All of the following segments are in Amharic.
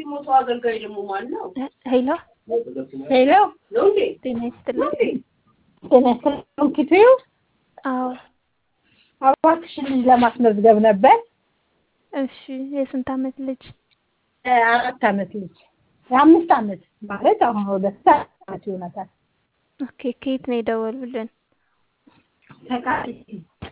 የሞተው አገልጋይ ደግሞ ማን ነው? ሄሎ ሄሎ ነው እንዴ? ጤና ይስጥልኝ። ጤና ይስጥልኝ ኪትዩ አዎ እባክሽን ልጅ ለማስመዝገብ ነበር። እሺ የስንት አመት ልጅ? አራት አመት ልጅ የአምስት አመት ማለት አሁን ወደ ሰባት አመት ይሆናታል። ኦኬ ከየት ነው የደወሉልን? ተቃቂ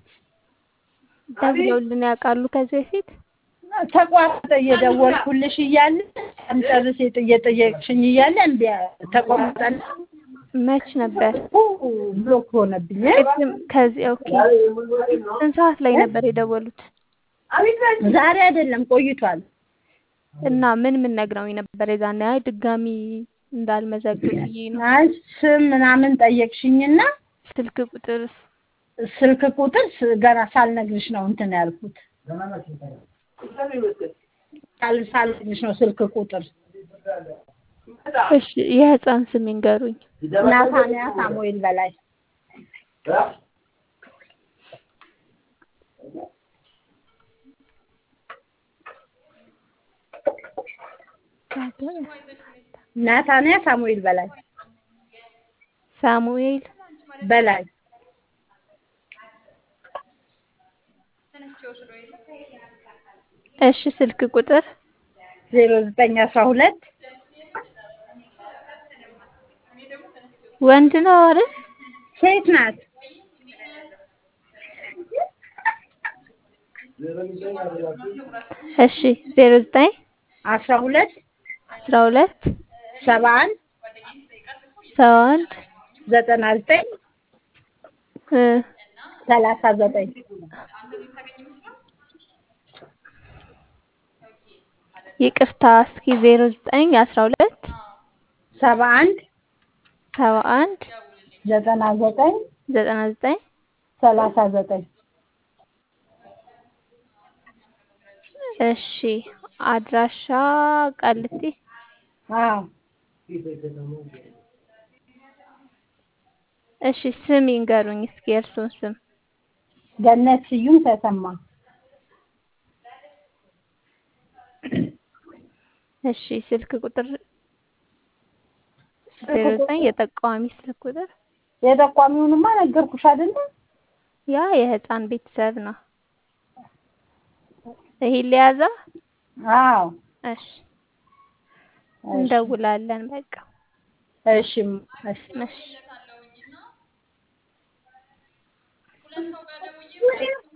ደውለውልን ያውቃሉ ከዚህ በፊት? ተቋረጠ እየደወልኩልሽ እያለ ሳንጨርስ የጥ- እየጠየቅሽኝ እያለ እምቢ አለ። ተቋረጠና መች ነበር? ብሎክ ሆነብኝ። ቅድም ከዚህ ኦኬ ስንት ሰዓት ላይ ነበር የደወሉት? ዛሬ አይደለም ቆይቷል። እና ምን ምን ነግረውኝ ነበር የዛኔ? አይ ድጋሚ እንዳልመዘግብ ብዬ ነው። አይ ስም ምናምን ጠየቅሽኝና ስልክ ቁጥር ስልክ ቁጥር ስ- ገና ሳልነግርሽ ነው እንትን ያልኩት። ሳል- ሳልነግርሽ ነው ስልክ ቁጥር። እሺ የህፃን ስም ይንገሩኝ። ናታንያ ሳሙኤል በላይ ናታንያ ሳሙኤል በላይ ሳሙኤል በላይ እሺ ስልክ ቁጥር ዜሮ ዘጠኝ አስራ ሁለት ወንድ ነው አይደል? ሴት ናት። እሺ ዜሮ ዘጠኝ አስራ ሁለት አስራ ሁለት ሰባ አንድ ሰባ አንድ ዘጠና ዘጠኝ እ ሰላሳ ዘጠኝ ይቅርታ እስኪ ዜሮ ዘጠኝ አስራ ሁለት ሰባ አንድ ሰባ አንድ ዘጠና ዘጠኝ ዘጠና ዘጠኝ ሰላሳ ዘጠኝ እሺ አድራሻ ቃሊቲ አዎ እሺ ስም ይንገሩኝ እስኪ የእርስዎን ስም ገነት ስዩም ተሰማ እሺ ስልክ ቁጥር ዜሮ ዘጠኝ የጠቋሚ ስልክ ቁጥር የጠቋሚውንማ ነገርኩሽ አይደለ? ያ የህፃን ቤተሰብ ነው ይሄን ሊያዛ አዎ እሺ እንደውላለን በቃ እሺ እሺ እሺ